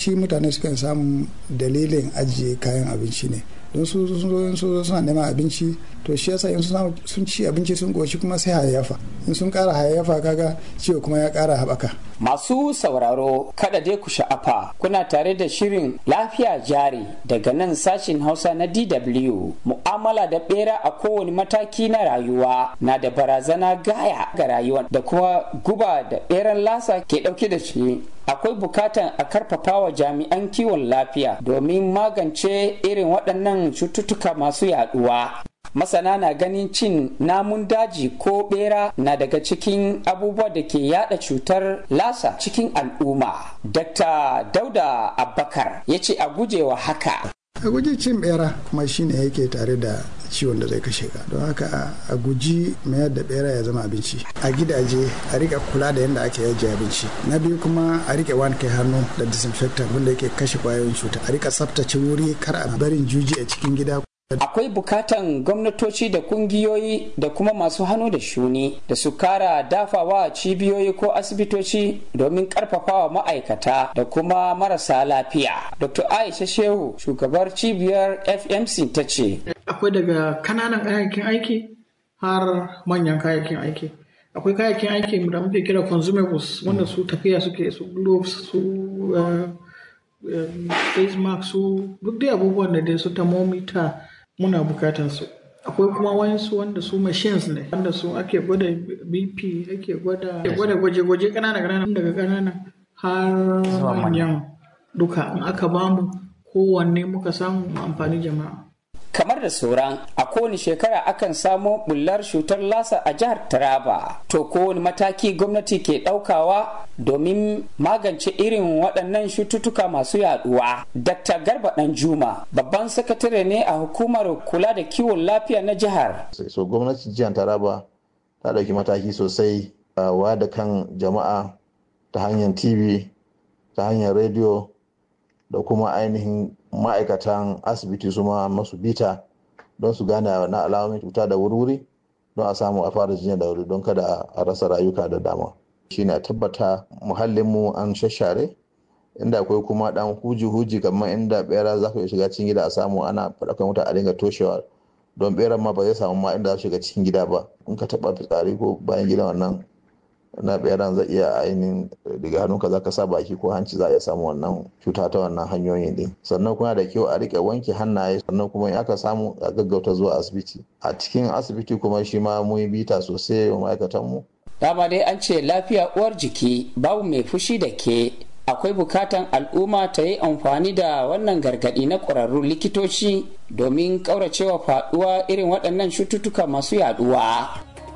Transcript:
yawanci mutane sukan samu dalilin ajiye kayan abinci ne don su sun zo suna neman abinci to shi yasa in sun ci abinci sun goshi kuma sai hayayyafa in sun kara hayayyafa kaga ciwo kuma ya kara haɓaka masu sauraro kada dai ku sha'afa kuna tare da shirin lafiya jari daga nan sashin hausa na dw mu'amala da bera a kowane mataki na rayuwa na da barazana gaya ga rayuwa da kuma guba da beran lasa ke dauke da shi akwai bukatan a karfafa wa jami'an kiwon lafiya domin magance irin waɗannan cututtuka masu yaduwa masana na ganin cin namun daji ko bera na daga cikin abubuwa da ke yada cutar lasa cikin al'umma dr dauda abbakar ya ce a gujewa haka a guji cin bera kuma shine yake tare da ciwon da zai kashe ka don haka a guji mayar da bera ya zama abinci a gidaje a rika kula da yadda ake yaji abinci na biyu kuma a rike wanke hannu da disinfectant wanda yake kashe kwayoyin cuta a rika tsaftace wuri kar a barin juji a cikin gida Akwai bukatan gwamnatoci da kungiyoyi da kuma masu hannu da shuni da su kara dafawa cibiyoyi ko asibitoci domin karfafawa ma'aikata da kuma marasa lafiya. Dr. Aisha Shehu, shugabar cibiyar FMC ta ce. Akwai daga kananan kayayyakin aiki har manyan kayayyakin aiki. Akwai kayayyakin aiki da muke kira consumables wanda su tafiya suke su gloves su face mask su duk dai abubuwan da dai su thermometer muna bukatan su akwai kuma wayansu wanda su machines ne wanda su ake gwada bp ake gwada gwada gwaje-gwaje kanana kanana daga kanana har manyan duka in aka bamu kowanne muka samu amfani jama'a kamar da sauran a kowane shekara akan samo bullar cutar lasa a jihar taraba to kowane mataki gwamnati ke daukawa domin magance irin waɗannan cututtuka masu yaduwa dr garba dan juma babban sakatare ne a hukumar kula da kiwon lafiya na jihar so gwamnatin jihar taraba ta ɗauki mataki sosai wa da kan jama'a ta hanyar tv ta hanyar rediyo da kuma ainihin ma'aikatan asibiti su ma masu bita don su gane na alamomin cuta da wuri don a samu a fara jinya da wuri don kada a rasa rayuka da dama shine a tabbata muhallinmu an shashare inda akwai kuma dan huji-huji kamar inda bera za ku shiga cikin gida a samu ana faɗakan wuta a dinga toshewa don beran ma ba zai samu ma inda za shiga cikin gida ba in ka taɓa fitsari ko bayan gida wannan na beran zai iya ainihin daga hannunka za ka sa baki ko hanci za a iya samu wannan cuta ta wannan hanyoyin din sannan kuma da kyau a rike wanke hannaye sannan kuma in aka samu a gaggauta zuwa asibiti a cikin asibiti kuma shi ma mun bita sosai wa ma'aikatan mu dama dai an ce lafiya uwar jiki babu mai fushi da ke akwai bukatan al'umma ta yi amfani da wannan gargadi na ƙwararrun likitoci domin ƙauracewa faɗuwa irin waɗannan cututtuka masu yaduwa